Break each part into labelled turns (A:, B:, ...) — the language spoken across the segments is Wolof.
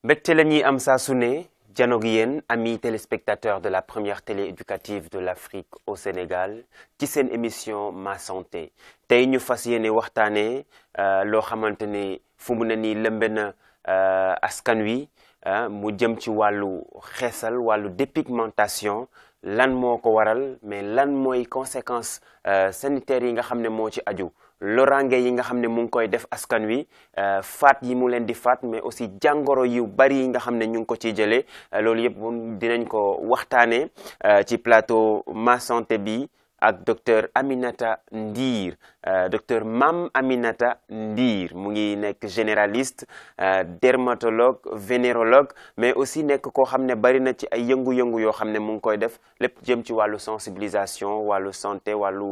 A: mbégte la ñuy am saa su ne janoog yéen amis téléspectateurs de la première télé éducative de l'Afrique au Sénégal ci seen émission Ma Santé tey ñu fas yéene waxtaanee loo xamante ne fu mu ne nii lëmbe na askan wi mu jëm ci wàllu xeesal wàllu dépigmentation lan moo ko waral mais lan mooy conséquences sanitaires yi nga xam ne moo ci aju lorange yi nga xam ne mu ngi koy def askan wi faat yi mu leen di faat mais aussi jàngoro yu bari yi nga xam ne ñu ngi ko ciy jëlee loolu yëpp dinañ ko waxtaanee ci plateau Ma Santé bi ak docteur Aminata Ndir docteur Mam Aminata Ndir mu ngi nekk généraliste dermatologue vénérologue mais aussi nekk koo xam ne bari na ci ay yëngu-yëngu yoo xam ne mu ngi koy def lépp jëm ci wàllu sensibilisation wàllu santé wàllu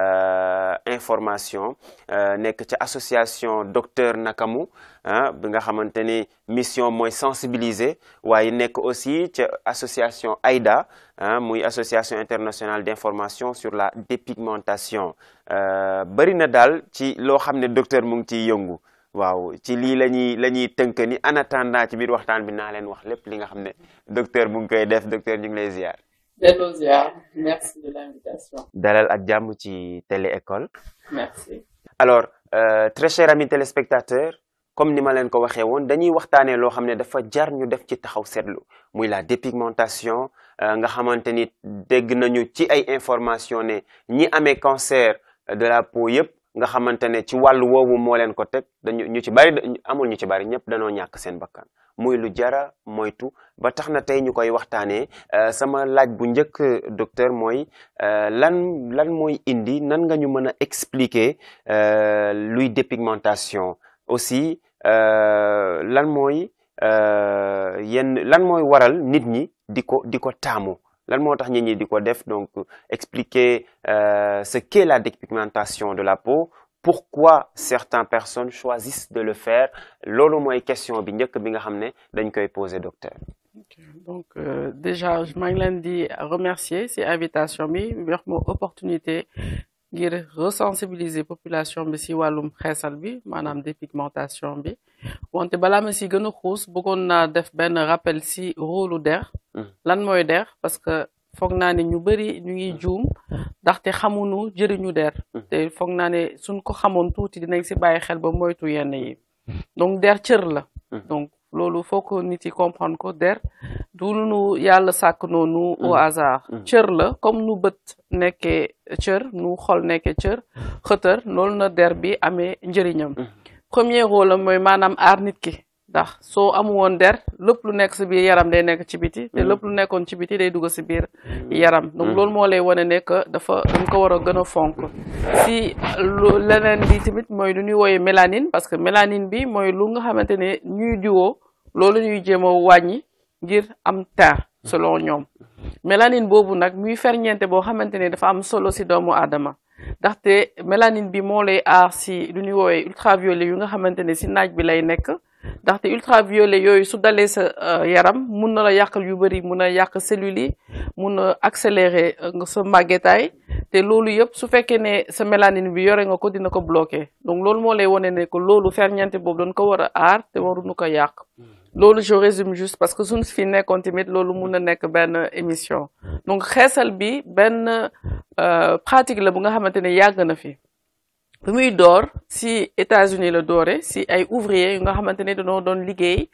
A: information nekk ci association docteur Nakamu bi nga xamante ni mission mooy sensibiliser waaye nekk aussi ca association AIDA muy association internationale d'information sur la dépigmentation bari na daal ci loo xam ne docteur mu ngi ciy yëngu waaw ci lii la ñuy la ñuy tënk ni en attendant ci biir waxtaan bi naa leen wax lépp li nga xam ne docteur mu ngi koy def docteur ñu ngi lay ziar.
B: delloo ziar merci de l'invitation.
A: dalal ak jàmm ci télé école.
B: merci.
A: alors euh, très chers amis téléspectateurs comme ni ma leen ko waxee woon dañuy waxtaanee loo xam ne dafa jar ñu def ci taxaw seetlu muy la dépigmentation nga xamante ni dégg nañu ci ay information ne ñi amee cancer de la peau yëpp nga xamante ne ci wàllu woowu moo leen ko teg dañu ñu ci bari amul ñu ci bari ñëpp dañoo ñàkk seen bakkan muy lu jara moytu ba tax na tey ñu koy waxtaanee sama laaj bu njëkk docteur mooy lan lan mooy indi nan nga ñu mën a expliquer luy dépigmentation aussi lan mooy yenn lan mooy waral nit ñi di ko di ko taamu lan moo tax nit ñi di ko def donc expliquer ce qu'est la dépigmentation de la peau pourquoi certaines personnes choisissent de le faire loolu mooy question bi njëkk bi nga xam ne dañ koy poser docteur.
B: ok donc euh, déjà maa ngi leen di remercier ci invitation bi wax ma opportunité ngir resensibiliser population bi ci wàllum xeesal bi maanaam dépigmentation bi wante balaa ma ci gën a xuus bëggoon naa def benn rappel ci rôlu der lan mooy der parce que foog naa ne ñu bari ñu ngi juum ndaxte xamuñu jëriñu der te foog naa ne suñ ko xamoon tuuti dinañ ci bàyyi xel ba moytu yenn yi donc der cër la donc loolu faut que nit yi comprendre ko der du nu yàlla sàkk noonu au hasard cër la comme nu bët nekkee cër nu xol nekkee cër xëtër loolu na der bi amee njëriñam premier rôle am mooy maanaam aar nit ki ndax soo amu woon der lépp lu nekk ci biir yaram day nekk ci biti te lépp lu nekkoon ci biti day dugg ci biir yaram donc loolu moo lay wane ne que dafa dañ ko war a gën a fonk si lu leneen bi tamit mooy lu ñuy wooyee mélanine parce que mélanine bi mooy lu nga xamante ne ñuy diwoo loolu ñuy jéem a wàññi ngir am teint selon ñoom mélanine boobu nag muy ferñeente boo xamante ne dafa am solo ci doomu aadama ndaxte mélanine bi moo lay aar ci lu ñuy woowee ultraviolet yu nga xamante ne ci naaj bi lay nekk ndaxte ultraviolet yooyu su dalee sa yaram mun na la yàqal yu bari mun a yàq cellules yi mun a accélérer sa màggetaay te loolu yëpp su fekkee ne sa mélanine bi yore nga ko dina ko bloquer donc loolu moo lay wone ne que loolu ferñeente boobu dañ ko war a aar te waruñu ko yàq loolu je résume juste parce que suñu fi nekkoon tamit loolu mun na nekk benn émission donc xeesal bi benn pratique la bu nga xamante ne yàgg na fi bi muy door si États-Unis la doore si ay ouvriers yu nga xamante ne dañoo doon liggéey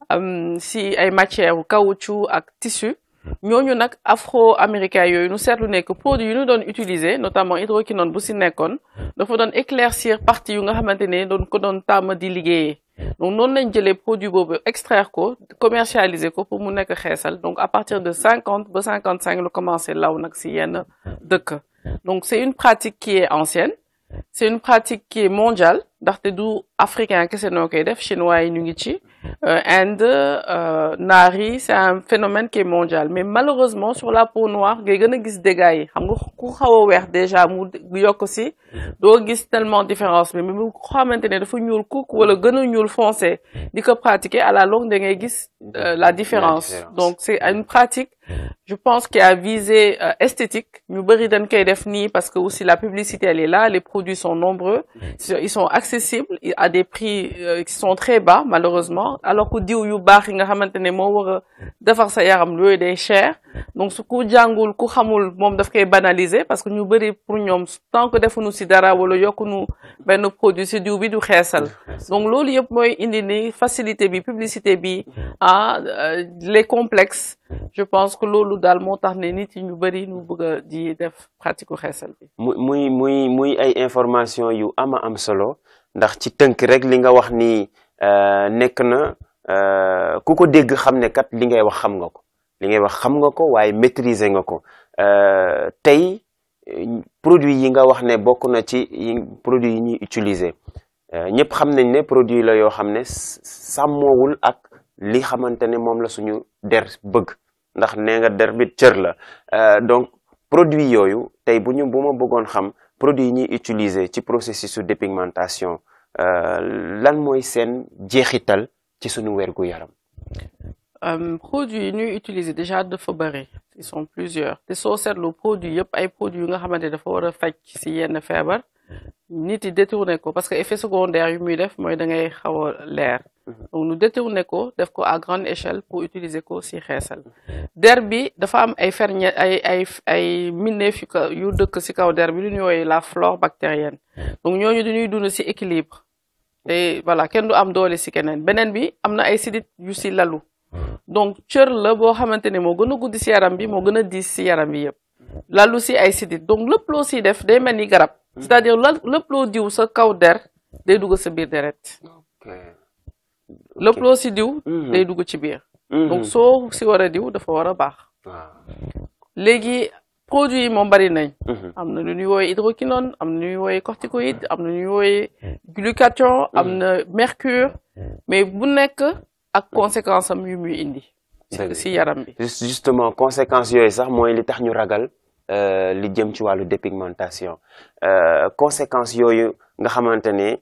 B: si ay matières caoutchouc ak tissu ñooñu nag afro-américains yooyu nu seetlu nekk produit yu ñu doon utiliser notamment hydroquinone bu si nekkoon dafa doon éclaircir partie yu nga xamante ne doon ko doon tàmm di liggéeyee donc noonu lañ jëlee produit boobu extraire ko commercialiser ko pour mu nekk xeesal donc à partir de cinquante ba cinquante cinq la commencé law nag si yenn dëkk donc c'est une pratique qui est ancienne c'est une pratique qui est mondiale ndaxte du africain kese noo koy def chinois yi ñu ngi ci Inde naar yi c'est un phénomène qui est mondial mais malheureusement sur la peau noire ngay gën a gis dégâts yi xam nga ku xaw a weex déjà mu yokk si doo gis tellement différence bi mais bu xamante ne dafa ñuul kuk wala gën a ñuul foncé di ko pratiquer à la longue da ngay gis la différence donc c'est une pratique je pense qu'il a visé euh, esthétique ñu bëri dañ koy def nii parce que aussi la publicité elle est là les produits sont nombreux ils sont accessibles à des prix euh, qui sont très bas malheureusement alors que diw yu baax yi nga xamante ne moo war a defar sa yaram yooyu day cher donc su ku jàngul ku xamul moom daf koy banaliser parce que ñu bëri pour ñoom tant que defuñu si dara wala yokkuñu benn produit si diw bi du xeesal donc loolu yëpp mooy indi ni facilité bi publicité bi ah les complexes je pense que loolu daal moo tax ne nit yi ñu bëri ñu bëgg a di def pratique xeesal bi.
A: muy muy muy ay information yu ama am solo ndax ci tënk rek li nga wax ni nekk na ku ko dégg xam ne kat li ngay wax xam nga ko li ngay wax xam nga ko waaye maîtriser nga ko tey produit yi nga wax ne bokk na ci produit yi ñuy utiliser ñëpp xam nañ ne produit la yoo xam ne sàmmoowul ak li xamante ne moom la suñu der bëgg ndax nee nga der bi cër la donc produit yooyu tey bu ñu bu ma bëggoon xam produit yi ñuy utiliser ci processus de dépigmentation lan mooy seen jeexital ci suñu wergu yaram
B: produits yi ñuy utiliser déjà dafa bëri ils sont plusieurs te soo seetlu produit yëpp ay produits yu nga xamante dafa war a faj si yenn feebar nit yi détourné ko parce que effet secondaire yu muy def mooy da ngay xaw a leer donc ñu détourné ko def ko à grande échelle pour utiliser ko si xeesal der bi dafa am ay ferñe ay ay ay minneef yu yu dëkk si kaw der bi lu ñuy woowee la flore bactérienne donc ñooñu dañuy dund si équilibre te voilà kenn du am doole si keneen beneen bi am na ay sidit yu si lalu donc cër la boo xamante ne moo gën a guddi si yaram bi moo gën a diis si yaram bi yëpp lalu si ay sidit donc lépp loo siy def day mel ni garab c'est-à-dire la lépp loo diw sa kaw der day dugg sa biir deret lépp loo si diw day dugg ci biir donc soo si war a diw dafa war a baax léegi produits yi moom bari nañ am na lu ñuy wooye hydroquinone am na lu ñuy wooye corticoïde am na lu ñuy wooye glutathion am na mercure mais bu nekk ak conséquence am yu muy indi si yaram bi
A: justement conséquences yooyu sax mooy li tax ñu ragal li jëm ci wàllu dépigmentation conséquences yooyu nga xamante ne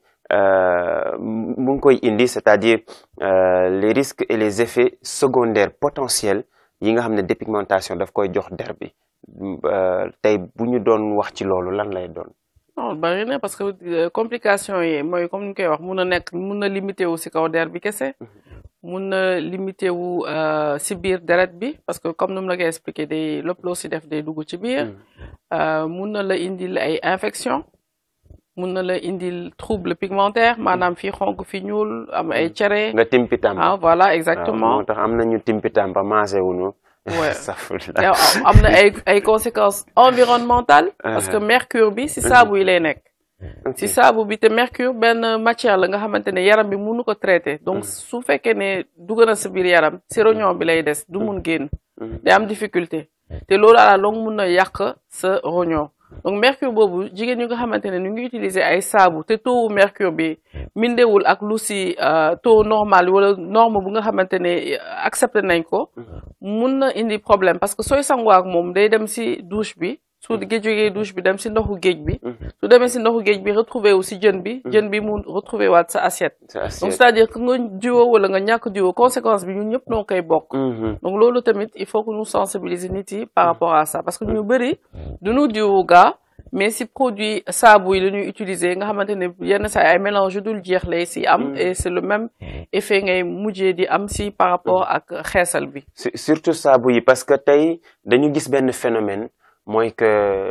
A: mu ngi koy indi c'est-à-dire les risques et les effets secondaires potentiels yi nga xam ne dépigmentation daf koy jox der bi tey bu ñu doon wax ci loolu lan lay doon
B: non bari na parce que complication yi mooy comme ni ñu koy wax mun na nekk mun na limité wu si kaw der bi kese mun na limité wu si biir deret bi parce que comme nu mu la koy expliqué day lépp loo si def day dugg ci biir mun na la indil ay infection mun na la indil trouble pigmentaire maanaam fii xonk fi ñuul am ay cere
A: nga timpitam
B: ah voilà exactement
A: moo tax am nañu timpitam ba maase wuñu
B: am na ay ay conséquences environnementales parce que mercure bi si saabu yi lay nekk si saabu bi te mercure benn matière la nga xamante ne yaram bi mënu ko traité donc su fekkee ne dugg na sa biir yaram si rognon bi lay des du mun génn day am difficulté te loolu à la longue mun na yàq sa rognon donc mercure boobu jigéen ñi nga xamante ne ñu ngi utiliser ay saabu te taux mercure bi mindewul ak lu si taux normal wala norme bu nga xamante ne accepté nañ ko mun na indi problème parce que sooy sangoo ak moom day dem si douche bi su jógee douche bi dem si ndoxu géej bi su demee si ndoxu géej bi retrouvé wu si jën bi jën bi mu retrouvé waat sa assiette donc c'est-à-dire que nga jiwoo wala nga ñàkk jiwoo conséquence bi ñun ñëpp noo koy bokk donc loolu tamit il faut que ñu sensibiliser nit yi par rapport à ça parce que ñu bëri duñu diwu gaa mais si produit saabu yi la ñuy utiliser nga xamante ne yenn saa ay mélange dul jeex lay si am et c'est le même effet ngay mujjee di am si par rapport ak xeesal bi
A: surtout saabu yi parce que tey dañu gis benn phénomène mooy que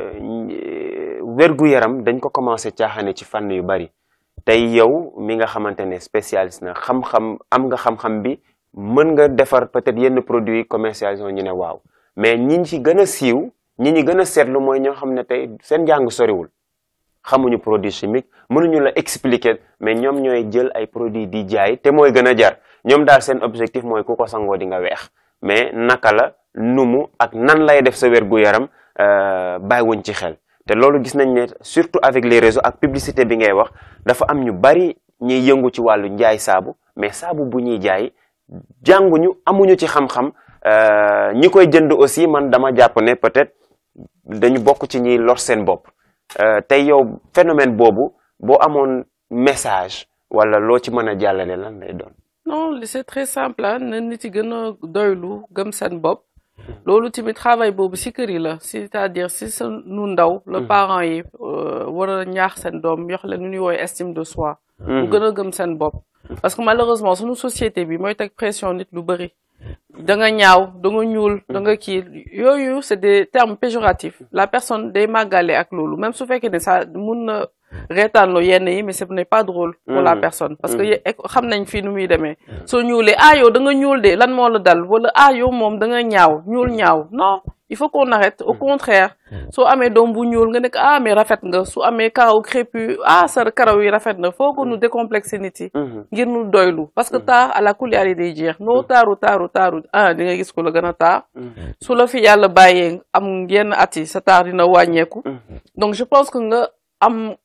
A: wérgu yaram dañ ko commencé caaxaane ci fànn yu bari tey yow mi nga xamante ne spécialiste na xam-xam am nga xam-xam bi mën nga defar peut-être yenn produits commercialisation ñu ne waaw mais ñi ci gën a siiw ñi ñi gën a seetlu mooy ñoo xam ne tey seen jàng soriwul xamuñu produit chimique mënuñu la expliquer mais ñoom ñooy jël ay produits di jaay te mooy gën a jar ñoom daal seen objectif mooy ku ko sangoo di nga weex mais naka la numu ak nan lay def sa wérgu yaram bàyyiwuñ ci xel te loolu gis nañ ne surtout avec les réseaux ak publicité bi ngay wax dafa am ñu bari ñuy yëngu ci wàllu njaay saabu mais saabu bu ñuy jaay jànguñu amuñu ci xam-xam ñi koy jënd aussi man dama jàpp ne peut-être dañu bokk ci ñiy lor seen bopp tey yow phénomène boobu boo amoon message wala loo ci mën a jàllale lan lay doon.
B: non c'est très simple ah na nit yi gën a doylu gëm seen bopp. loolu tamit travail boobu si kër yi la c'est-à-dire si sa nu ndaw. le parents yi war a ñaax seen doom yox leen nu ñuy woowee estime de soi. mu gën a gëm seen bopp. parce que malheureusement suñu société bi mooy teg pression nit lu bëri. da nga ñaaw da nga ñuul da nga kii yooyu c'est des termes péjoratifs la personne day màggale ak loolu même su fekkee ne ça mun na reetaanloo yenn yi mais ce n'est pas drôle pour la personne parce que xam nañ fii nu muy demee soo ñuulee ah yow da nga ñuul de lan moo la dal wala ah yow moom da nga ñaaw ñuul ñaaw non il faut qu'on arrête au contraire soo amee doom bu ñuul nga nekk ah mais rafet nga su amee karaw crépu ah sa karaw yi rafet na foo ko nu décomplexer nit yi ngir nu doylu parce que taar à la kuliyaari day jeex noo taaru taaru taaru ah di nga gis ko la gën a taar su la fi yàlla bàyyee am yenn at yi sa taar dina wàññeeku donc je pense que nga am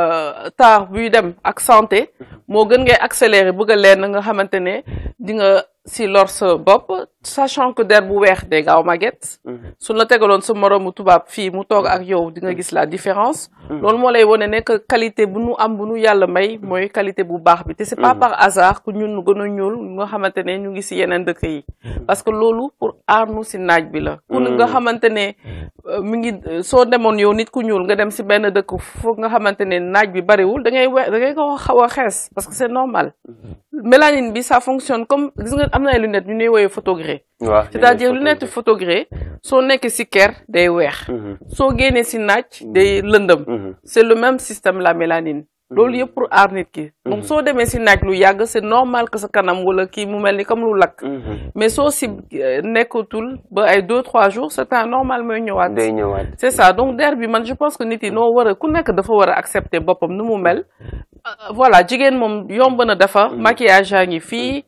B: taar buy dem ak santé moo gën ngay accélérer bëgg a leen nga xamante ne di nga si lor sa bopp sachant que der bu weex day gaaw màgget suñ la tegaloon sa moroomu tubaab fii mu toog ak yow di nga gis la différence loolu moo lay wone ne que qualité bu nu am bu nu yàlla may mooy qualité bu baax bi te c'est pas par hasard que ñun nu gën a ñuul nga xamante ne ñu ngi si yeneen dëkk yi parce que loolu pour aar nu si naaj bi la ku nga xamante ne mi ngi soo demoon yow nit ku ñuul nga dem si benn dëkk foog nga xamante ne naaj bi bariwul da ngay we da ngay ko xaw a xees parce que c'est normal mélanine bi ça fonctionne comme gis nga am na ay lunettes ñu ñuy woowee photogré c'est-à-dire lunette photogré soo nekkee si ker day weex soo génnee si naaj day lëndëm c'est le même système la mélanine loolu yëpp pour aar nit ki donc soo demee si naaj lu yàgg c'est normal que sa kanam wala kii mu mel ni comme lu lakk mais soo si nekkatul ba ay deux trois jours c'est un normal mooy ñëwaat
A: day ñëwaat
B: c'est ça donc der bi man je pense que nit yi noo war a ku nekk dafa war a accepter boppam nu mu mel voilà jigéen moom yomb na dafa maquillage yaa ngi fii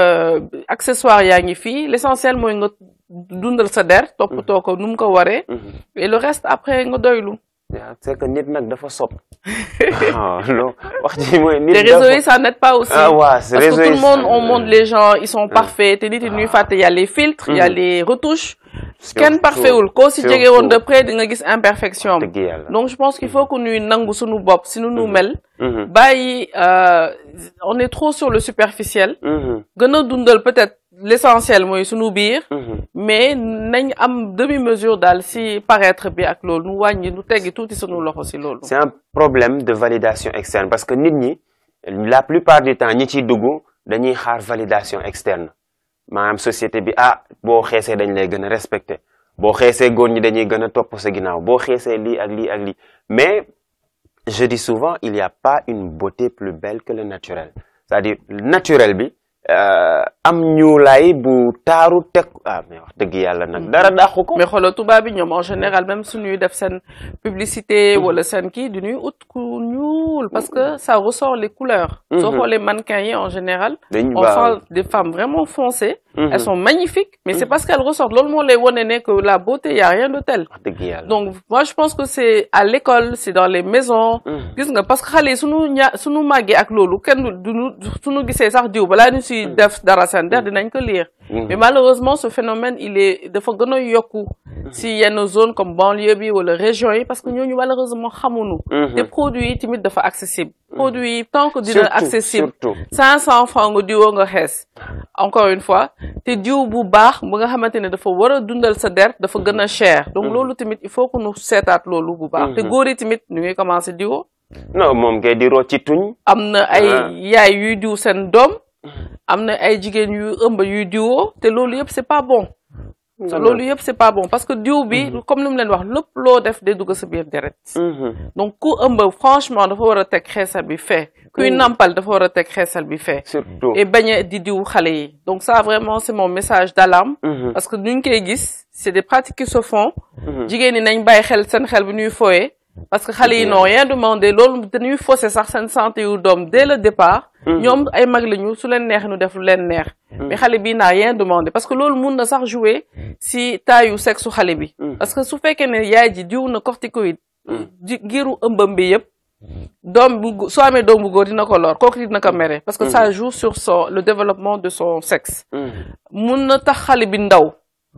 B: accessoire yaa ngi fii l'essentiel mooy nga dundal sa der toppatoo ko nu mu ko waree et le reste après nga doylu
A: c'est que nit nag dafa sob non wax ji mooy nit
B: les réseaux yi ça n'aide pas aussi
A: ah ouais,
B: parce que tout le monde on montre les gens ils sont parfaits te nit yi ñuy fàtte y a les filtres il y a les retouches kenn parfait wul koo si jege woon de près di nga gis imperfection donc je pense qu'il faut que ñuy nangu suñu bopp si nu nu mel bàyyi on est trop sur le superficiel gën a dundal peut-être l'essentiel mooy sunu biir mais nañ am demi-mesure daal si paraître bi ak loolu nu wàññi nu teggi tuuti sunu loxo si loolu
A: c'est un problème de validation externe parce que nit ñi la plupart du temps ñi ciy dugg dañuy xaar validation externe maanaam société bi ah boo xeesee dañ lay gën a respecter boo xeesee góor ñi dañuy gën a topp sa ginnaaw boo xeesee lii ak lii ak lii mais je dis souvent il y a pas une beauté plus belle que le naturel c'est-à-dire naturel bi am ñuulaay bu taaru teg ah mais wax dëgg yàlla nag dara dàqu ko.
B: mais xoolal tubaab bi ñoom en général même suñuy def seen publicité wala seen kii du ñuy ut ku ñuul parce que ça ressort les couleurs. soo xoolee mannequins yi en général. on sent des femmes vraiment foncées. elles sont magnifiques mais c'est parce qu'elles ressortent loolu moo lay wone ne que la beauté y a rien de tel.
A: wax dëgg yàlla
B: donc moi je pense que c'est à l'école c'est dans les maisons. gis nga parce que xale yi suñu ña suñu màggee ak loolu kenn duñu suñu gisee sax diw balaa ñu si def dara seen der dinañ ko lire. mais malheureusement ce phénomène il est dafa gën a yokku si yenn zone comme banlieue bi wala région yi parce que ñooñu malheureusement xamuñu. te produits yi tamit dafa accessible. produits yi tant que dina accessible. cinq cent francs nga diwoo nga xees. encore une fois te diw bu baax bu nga xamante ne dafa war a dundal sa der dafa gën a cher. donc loolu tamit il faut que nu seetaat loolu bu baax. te góor yi tamit ñu ngi commencer diwoo.
A: non moom kay di roo ci tuñ.
B: am na ay yaay yuy diw seen doom. am na ay jigéen yu ëmb yuy diwoo te loolu yëpp c'est pas bon. loolu yëpp c'est pas bon parce que diw bi comme li mu leen wax lépp loo def day dugg sa biir deret donc ku ëmb franchement dafa war a teg xeesal bi fee kuy nampal dafa war a teg xeesal bi fee
A: surtout
B: et bañ a di diw xale yi donc ça vraiment c'est mon message d'alarme parce que nuñ koy gis c'est des pratiques qui se font jigéen ñi nañ bàyyi xel seen xel bi ñuy fooyee parce que xale yi n'ont rien demandé loolu dañuy fausser sax seen santé yu doom dès le départ ñoom ay mag lañu su leen neex nu def lu leen neex mais xale bi n'a rien demandé parce que loolu mun na sax jouer si taayu sexe su xale bi parce que su fekkee ne yaay ji diw na corticoïde ji giiru ëmbam bi yëpp doom bu soo amee doom bu góor dina ko lor kooku dina ko mere parce que ça joue sur son le développement de son sexe mun na tax xale bi ndaw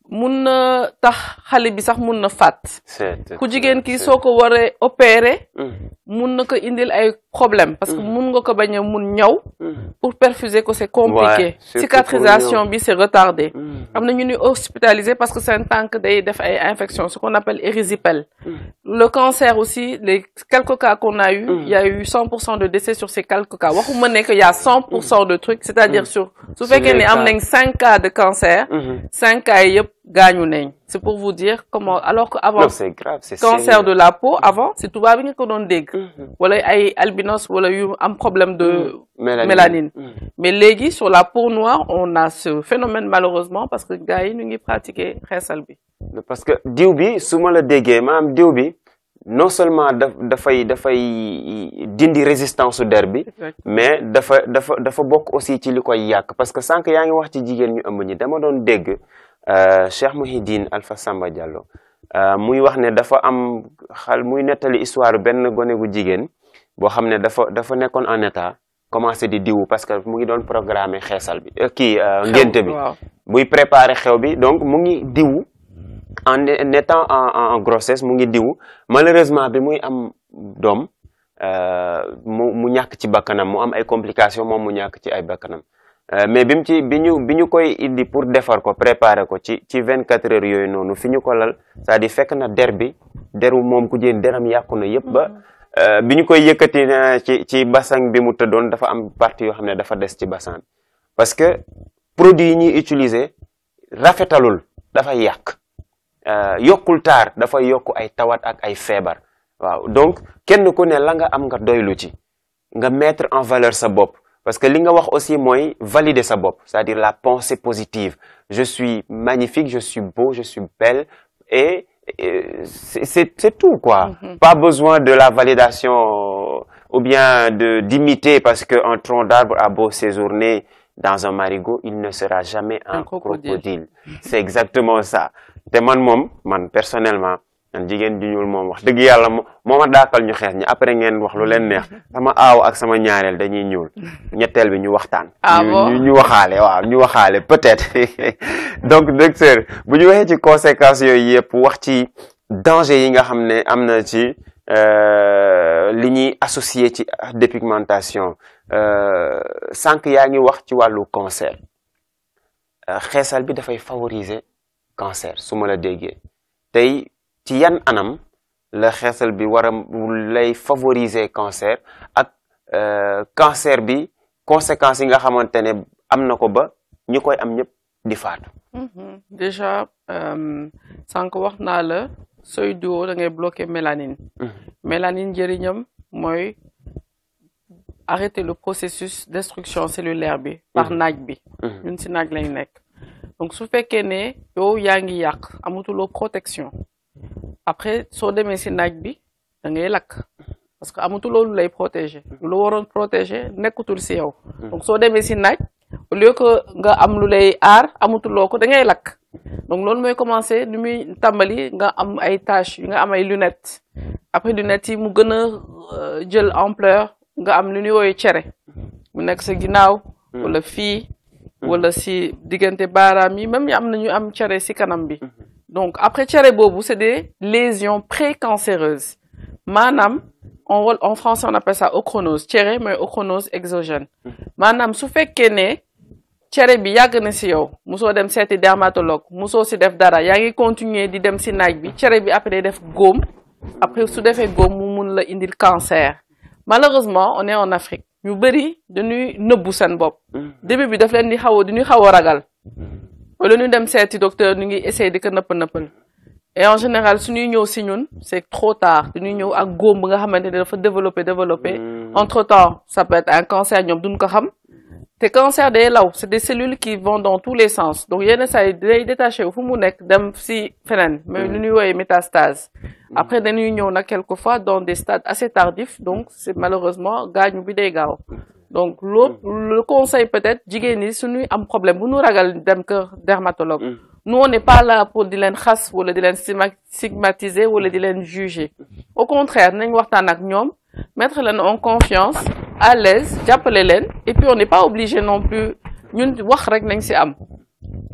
B: mun na tax xale bi sax mun na fàtt
A: c'est
B: ku jigéen ki
A: c'est-
B: soo ko waree opérer
A: Mhm,
B: mun na ko indil ay problème parce que
A: Mhm.
B: mun nga ko bañ a mun ñaw
A: mhm,
B: pour perfuser ko c'est compliqué
A: Ouais, surtout
B: cicatrisation bi c'est retardé
A: mhm.
B: am na ñu ni hospitalisé parce que seen tànk day def ay infection ce qu'on appelle érysipèle
A: Mhm.
B: le cancer aussi les quelques cas qu'on a eu
A: Mhm.
B: il y a eu 100% de décès sur ces quelques cas waxuma ne que il y a 100% de trucs c'est-à-dire
A: Mhm.
B: sur su
A: Sur
B: fekkee
A: les
B: ne am
A: cas.
B: nañ cinq cas de cancer
A: Mhm.
B: cinq cas yi yëpp gaañu nañ c'est pour vous dire comment alors que avant
A: non c'est grave c'est
B: cancer
A: sérieux.
B: de la peau avant c'est tubaab bi nga ko doon dégg
A: Mhm.
B: wala ay albinos wala yu am problème de
A: mélanine
B: mélanine.
A: Mhm.
B: mais léegi sur la peau noire on a ce phénomène malheureusement parce que gars yi ñu ngi pratiquer xeesal bi
A: parce que diw bi su ma la déggee maanaam diw bi non seulement daf dafay dafay dindi résistance su der bi mais dafa dafa dafa bokk aussi ci li koy yàq parce que sànq yaa ngi wax ci jigéen ñu ëmb ñi dama doon dégg euh, Cheikh Mouhidine Alpha Samba Diallo euh, muy wax ne dafa am xal muy nettali histoire benn gone gu jigéen boo xam ne dafa dafa nekkoon en état commencé di diwu parce que mu ngi doon programmer xeesal bi euh, kii euh, ngénte bi
B: waaw
A: buy préparer xew bi donc mu ngi diwu en en étant en, en, en grossesse mu ngi diwu malheureusement bi muy am doom euh, mu mu ñàkk ci bakkanam mu am ay complications moom mu ñàkk ci ay bakkanam Euh, mais bi mu ci bi ñu bi ñu koy indi pour defar ko préparer ko ci ci vingt quatre heures yooyu noonu fi ñu ko lal c'est-à-dire fekk na der bi deru moom ku jigéen deram yàqu na yëpp ba euh, bi ñu koy yëkkati na ci ci bassin bi mu tëddoon dafa am partie yoo xam ne dafa des ci bassin bi parce que produit yi ñuy utiliser rafetalul dafay yàq euh, yokkul taar dafay yokk ay tawat ak ay feebar waaw donc kenn ku ne la nga am nga doylu ci nga mettre en valeur sa bopp parce que li nga wax aussi mooy valider sa bopp c'est-à-dire la pensée positive je suis magnifique je suis beau je suis belle et, et c'est c'est c'est tout quoi
B: Mhm.
A: pas besoin de la validation euh, ou bien de d'imiter parce que un tronc d'arbre a beau séjourner dans un marigot il ne sera jamais un,
B: Un crocodile.
A: crocodile c'est exactement ça te man moom man personnellement man jigéen ju ñuul moom wax dëgg yàlla mo moo ma daakal ñu xees ñi après ngeen wax lu leen neex sama aaw ak sama ñaareel dañuy ñuul ñetteel bi ñu waxtaan
B: Ah
A: ñu
B: bon?
A: ñu- ñu waxaale waaw ñu waxaale peut-être donc docteur bu ñu waxee ci conséquences yooyu yëpp wax ci danger yi nga xam ne am na ci euh, li ñuy associé ci dépigmentation euh, sànq yaa ngi wax ci wàllu cancer Euh, xeesal bi dafay favoriser cancer su ma la déggee tey ci yan anam la xeesal bi war a lay favoriser cancer ak euh, cancer bi conséquences yi nga xamante ne am na ko ba ñi koy am ñëpp di faatu.
B: Mhm. déjà euh, sànq wax naa la sooy diwoo da ngay bloquer mélanine mélanine njëriñam mooy arrêter le processus destruction cellulaire bi par
A: Mhm.
B: naaj bi
A: Mhm.
B: ñun si naaj lañ nekk donc su fekkee ne yow yaa ngi yàq amatuloo protection après soo demee si naaj bi da ngay lakk parce que amatuloo lu lay protéger lu la waroon protéger nekkutul si yow donc soo demee si naaj au lieu que nga am lu lay aar amatuloo ko da ngay lakk donc loolu mooy commencer lu muy tàmbali nga am ay taches nga am ay lunettes après lunettes yi mu gën a euh, jël ampleur nga am lu ñuy woowee cere mu nekk sa ginnaaw wala fii wala si diggante baaraam yi même am na ñu am cere si kanam bi donc après cere boobu c'est des lésions précancéreuses maanaam en en français on appelle ça ochronose cere mooy ochronose exogène maanaam su fekkee ne cere bi yàgg na si yow musoo dem seeti dermatologue musoo si def dara yaa ngi continuer di dem si naaj bi cere bi après day def góom après su defee góom mu mun la indil cancer malheureusement on est en Afrique ñu bëri dañuy nëbbu seen bopp début bi daf leen di xaw a dañuy xaw a ragal wala ñu dem seeti docteur ñu ngi essayer di ko nëpp nëppal et en général suñuy ñëw si ñun c'est trop tard dañuy ñëw ak góom bi nga xamante ne dafa développer développer entre temps ça peut être un cancer ñoom duñ ko xam te cancer day law c'est des cellules qui vont dans tous les sens donc yenn saa yi day détaché wu fu mu nekk dem si feneen mais lu ñuy woowee métastase après dañuy ñëw nag quelquefois dans des stades assez tardifs donc c'est malheureusement gaañu bi day gaaw donc loolu le conseil peut-être jigéen ñi suñuy am problème bu ñu ragal dem kër dermatologue nous on n'est pas là pour di leen xas wala di leen stigmatiser wala di leen juger au contraire nañ waxtaan ak ñoom mettre leen en confiance à l'aise jàppale leen et puis on n'est pas obligé non plus ñun wax rek nañ ci am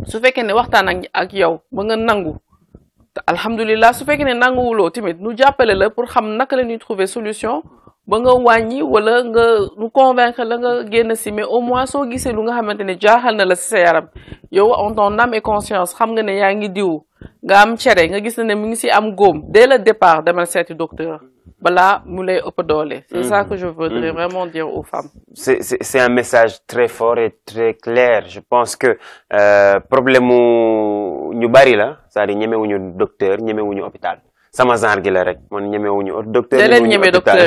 B: su fekkee ne waxtaan ak ak yow ba nga nangu alhamdulilah su fekkee ne nanguwuloo tamit nu jàppale la pour xam naka la ñuy trouver solution ba nga wàññi wala nga nu convaincre la nga génn si mais au moins soo gisee lu nga xamante ne jaaxal na la si sa yaram yow en ton âme et conscience xam nga ne yaa ngi diw nga am cere nga gis ne mu ngi si am góom dès le départ demal seeti docteur balaa mu lay ëpp doole. c'est ça que je voudrais vraiment dire aux femmes.
A: c'est c'est c'est un message très fort et très clair je pense que euh, problème mu ñu bari la c'est-à-dire ñemewuñu docteur ñemewuñu hôpital. sama genre gi la rek man ñemewuñu docteur
B: ñemewuñu hôpital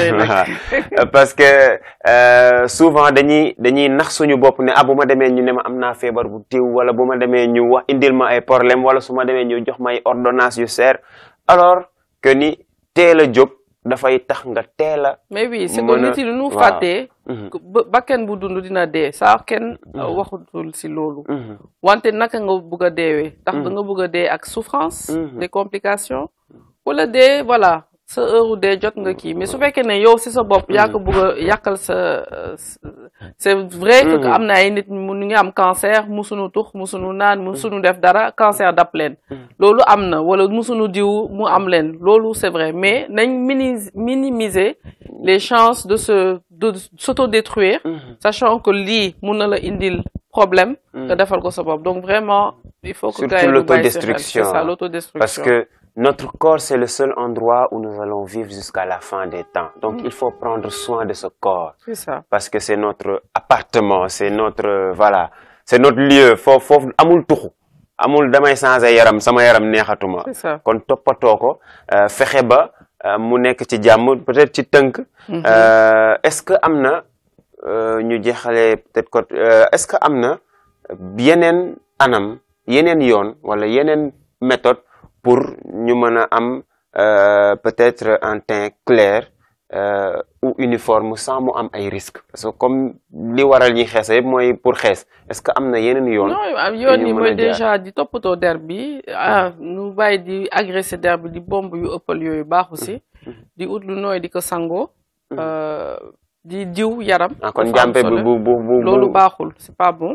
A: parce que euh, souvent dañuy dañuy nax suñu bopp ne ah bu ma demee ñu ne ma am naa feebar bu tiw wala bu ma demee ñu wax indil ma ay problème wala su ma demee ñu jox ma ay ordonnance yu seer alors que ni teel a jóg dafay tax nga teel a
B: mais oui c'est que nit yi lu ñu fàttee bakken bu dund dina dee saa kenn waxutul si loolu wante naka nga bëgg a deewee ndax da nga bëgg a dee ak souffrance des complications wala dee voilà sa heure dee jot nga kii mais su fekkee ne yow si sa bopp yaa ko bëgg a yàqal sa c'est vrai que am na ay nit mu ngi am cancer musunu tux musunu naan musunu def dara cancer dab leen loolu am na wala musunu diw mu am leen loolu c'est vrai mais nañ minimiser les chances de se de s'autodétruire sachant que lii mun na la indil problème nga defal ko sa bopp donc vraiment il faut que
A: surtout l'autodestruction
B: c'est ça l'autodestruction
A: parce que notre corps, c'est le seul endroit où nous allons vivre jusqu'à la fin des temps. Donc, mmh. il faut prendre soin de ce corps.
B: C'est ça.
A: Parce que c'est notre appartement, c'est notre, voilà, c'est notre lieu. Faut, faut, amul tuxu. amul damay changer yaram sama yaram neexatuma.
B: C'est ça.
A: kon toppatoo ko fexe ba mu nekk ci jàmm peut-être ci tënk. est-ce que am na ñu jeexalee peut-être que est-ce que am na yeneen anam yeneen yoon wala yeneen méthode. pour ñu mën a am peut-être un teint clair euh, ou uniforme sans mu am ay risques parce que comme li waral ñi xees yëpp mooy pour xees est-ce que am na yeneen yoon.
B: non yoon yi mooy déjà di toppatoo der bi ah nu bàyyi di agressé der bi di bomb yu ëppal yooyu baaxu si. di ut lu nooy di ko sangoo. di diw yaram.
A: ah kon jàmpe bi bu bu bu
B: loolu baaxul c'est pas bon.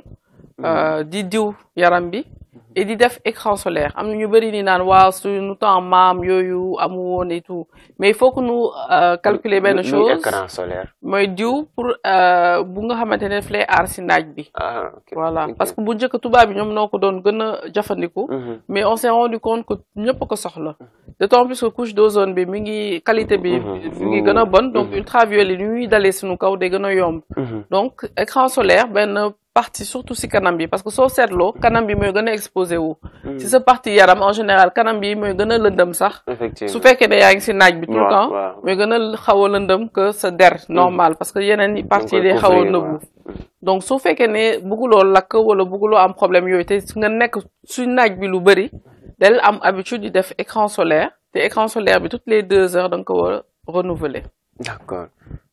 B: di diw yaram bi. et di def écran solaire am na ñu bëri ni naan waaw suñu temps maam yooyu amu woon et tout mais il faut que nous calculer benn chose
A: écran solaire.
B: mooy diw pour bu nga xamante ne daf lay aar si naaj bi.
A: ah ok
B: voilà parce que bu njëkk tubaab bi ñoom noo ko doon gën a jëfandiku. mais on s'est rendu compte que ñëpp ko soxla. d'autant plus que couche d'ozone bi mi ngi qualité bi. mi ngi gën a bon donc ultraviolet yi ñuy dalee suñu kaw day gën a yomb. donc écran solaire benn. partie surtout si kanam bi parce que soo seetloo kanam bi mooy gën a exposé wu. si sa partie yaram en général kanam bi mooy gën a lëndëm sax.
A: effectivement
B: su fekkee ne yaa ngi si naaj bi tout le temps.
A: waaw
B: mooy gën a xaw a lëndëm que sa der normal parce que yeneen i parties day xaw a nëbbu. donc su fekkee ne bëgguloo lakk wala bëgguloo am problème yooyu te nga nekk su naaj bi lu bëri del am habitude di def écran solaire te écran solaire bi toutes les deux heures da nga ko war a renouveler.
A: d'accord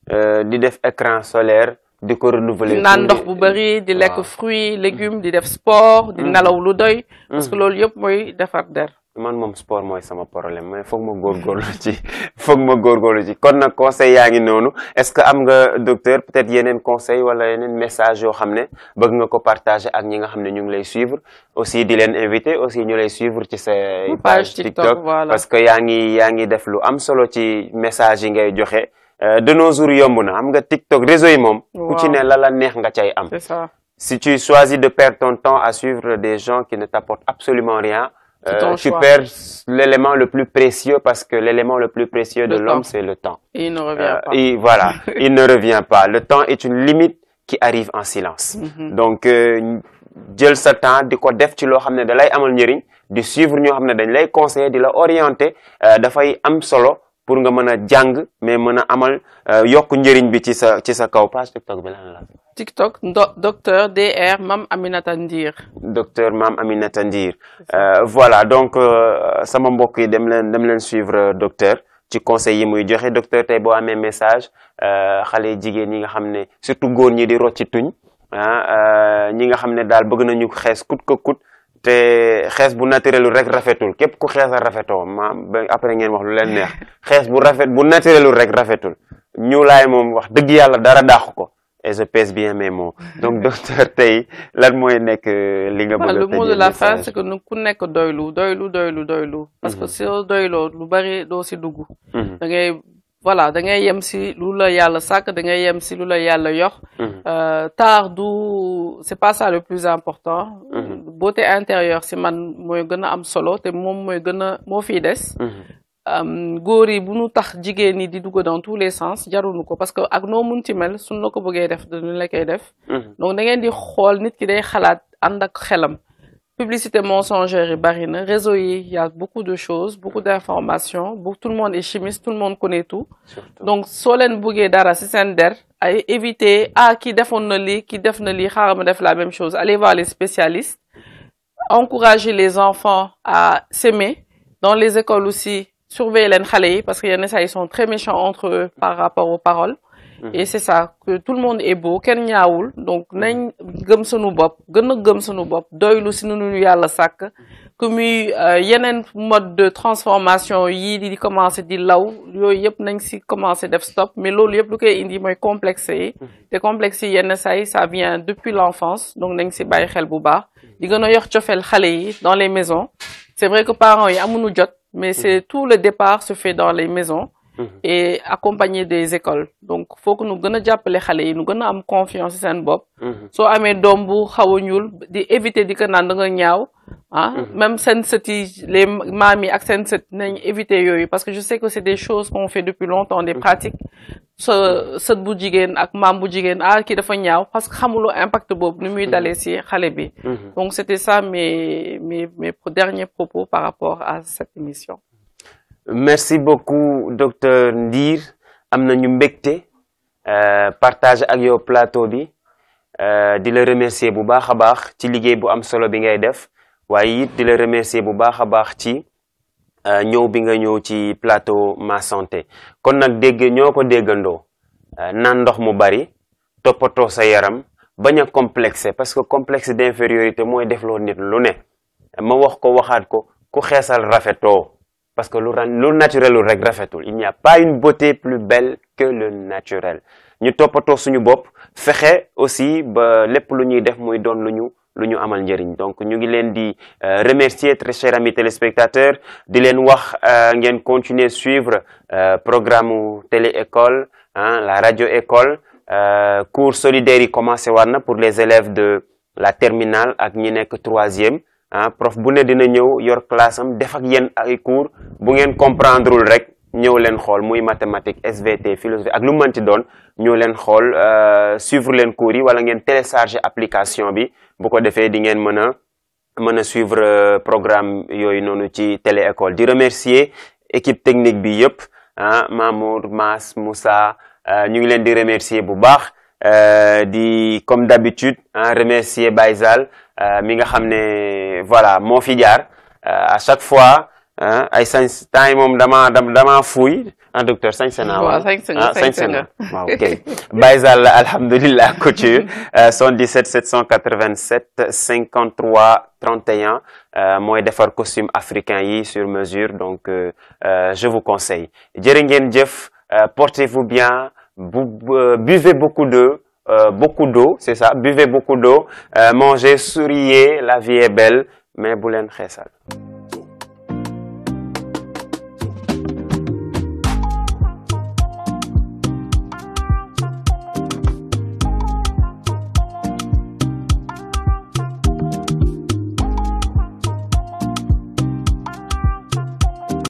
A: di def écran solaire. di ko renouveler
B: di naan ndox bu bëri di lekk fruits légumes di def sport di nelaw lu doy parce que loolu yëpp mooy defar der
A: man moom sport mooy sama problème mais foog ma góorgóorlu ci foog ma góorgóorlu ci kon nag conseil yaa ngi noonu est-ce que am nga docteur peut-être yeneen conseil wala yeneen message yoo xam ne bëgg nga ko partager ak ñi nga xam ne ñu ngi lay suivre aussi di leen inviter aussi ñu lay suivre ci sa page TikTok parce que yaa ngi yaa ngi def lu am solo ci message yi ngay joxe de nos jours yomb na xam nga TikTok réseau yi moom. ku ci ne la la neex nga cay am.
B: c'est ça
A: si tu choisis de perdre ton temps à suivre des gens qui ne t'apportent absolument rien.
B: C'est ton
A: euh, tu
B: choix.
A: perds l'élément le plus précieux parce que l'élément le plus précieux de
B: Le
A: l'homme
B: temps.
A: c'est le temps.
B: et il ne revient
A: Euh,
B: pas.
A: et voilà, il ne revient pas. Le temps est une limite qui arrive en silence.
B: Mhm.
A: donc euh, jël sa temps di ko def ci loo xam ne da lay amal njëriñ di suivre ñoo xam ne dañ lay conseiller di la orienter euh, dafay am solo pour nga mën a jàng mais mën a amal euh, yokk njëriñ bi ci sa ci sa kaw page TikTok bi lan la.
B: TikTok ndo- docteur DR Mam Aminata Ndir.
A: docteur Mame Aminata Ndir Euh, voilà donc euh, sama mbokk yi dem leen dem leen suivre euh, docteur ci conseil yi muy joxe docteur tey boo amee message euh, xale jigéen ñi nga xam ne surtout góor ñi di rocci tuñ ah euh, ñi nga xam ne daal bëgg nañu xees kut ko kut te xees bu naturel rek rafetul képp ku xees a rafetoo ma ba après ngeen wax lu leen neex xees bu rafet bu naturel rek rafetul ñuulaay moom wax dëgg yàlla dara dàqu ko et je pèse bien mes mots donc docteur tey lan mooy nekk li nga bëgg a
B: le mot de
A: tëjee
B: la fin
A: message
B: c'est que nu ku nekk doylu doylu doylu doylu parce que soo doyloo lu bari doo si dugg
A: Mhm,
B: da ngay voilà da ngay yem si lu la yàlla sàkk da ngay yem si lu la yàlla yox
A: mhm,
B: Euh, taar du c'est pas ça le plus important
A: Mhm.
B: beauté intérieure si man mooy gën a am solo te moom mooy gën a moo fiy des
A: mhm,
B: um, góor yi bu nu tax jigéen ñi di dugg dans tous les sens jarunu ko parce que ak noo munti mel suñ la ko bëggee def dañu la koy def
A: mhm,
B: donc da ngeen di xool nit ki day xalaat ànd ak xelam publicité mensongère yi bari na réseau yi y a beaucoup de choses beaucoup d'informations bu tout le monde est chimiste tout le monde connaît tout
A: surtout
B: donc soo leen bëggee dara ci seen der ay éviter ah ki defoon na lii ki def na lii xaaral ma def la même chose allez voir les spécialistes encourager les enfants à s'aimer dans les écoles aussi surveiller leen xale yi parce que yenn saa ils sont très méchants entre eux par rapport aux paroles et c'est ça que tout le monde est beau kenn ñaawul donc nañ gëm sunu bopp gën a gëm sunu bopp doylu si nu ñu yàlla sàkk que muy euh, yeneen mode de transformation yii di commencer di law yooyu yëpp nañ si commencer def stop mais loolu yëpp lu koy indi mooy complexe yi te complexe yi yenn saa yi ça vient depuis l'enfance donc nañ si bàyyi xel bu baax di gën a yox cofeel xale yi dans les maisons c'est vrai que parents yi amuñu jot mais c'est tout le départ se fait dans les maisons et accompagné des écoles donc faut que nu gën a jàppale xale yi nu gën a am confiance ci seen bopp
A: mhm,
B: soo amee doom bu xaw a ñuul di éviter di ko naan da nga ñaaw ah même seen sët yi les maam yi ak seen sët nañ éviter yooyu parce que je sais que c'est des choses qu'on fait depuis longtemps des pratiques sa sët bu jigéen ak maam bu jigéen ah kii dafa ñaaw parce que xamuloo impact boobu ni muy dalee ci xale bi
A: mhm.
B: donc c'était ça mes mes mes derniers propos par rapport à cette émission
A: merci beaucoup docteur Ndir am nañu mbégte euh, partage ak yow plateau bi euh, di la remercier bu baax a baax ci liggéey bu am solo bi ngay def waaye it di la remercier bu baax a baax ci euh, ñëw bi nga ñëw ci plateau ma santé kon nag dégg ñoo ko déggandoo euh, naan ndox mu bari toppatoo sa yaram bañ a complexé parce que complexe d'infériorité mooy defloo nit lu ne ma wax ko waxaat ko ku xeesal rafetoo parce que lu ran lu naturel lu rek rafetul il n'y a pas une beauté plus belle que le naturel ñu toppatoo suñu bopp fexe aussi ba lépp lu ñuy def muy doon lu ñu lu ñu amal njëriñ donc ñu ngi leen di euh, remercier très chers amis téléspectateurs di leen wax euh, ngeen continuer suivre euh, programme mu télé école hein, la radio école euh, cours solidaires yi commencé war na pour les élèves de la terminale ak ñi nekk troisième ah prof bu ne dina ñëw yor classe am def ak yéen ay cours bu ngeen comprendrewul rek ñëw leen xool muy mathématique SVT philosophie ak lu mënti doon ñëw leen xool euh, suivre leen cours yi wala ngeen télécharger application bi bu ko defee di ngeen mën a mën a suivre euh, programme yooyu noonu ci télé école di remercier équipe technique bi yëpp ah Mamour Mas Moussa euh, ñu ngi leen di remercier bu baax euh, di comme d'habitude ah remercier Baysal euh, mi nga xam ne voilà moo fi jaar euh, à chaque fois ah ay sañ temps yi moom dama dama fuuy ah docteur sañ se naa
B: waaw sañ se nga
A: ah
B: sañ
A: sañ
B: se
A: se
B: nga
A: na waaw ok Baysal alhamdulillah couture euh, 77 787 53 31 euh, mooy defar costume africain yi sur mesure donc euh, euh, je vous conseille jërë ngeen jëf euh, portez-vous bien bu bu- buvez beaucoup d'eau euh, beaucoup d'eau c'est ça buvez beaucoup d'eau euh, mangez souriez la vie est belle mais bu leen xeesal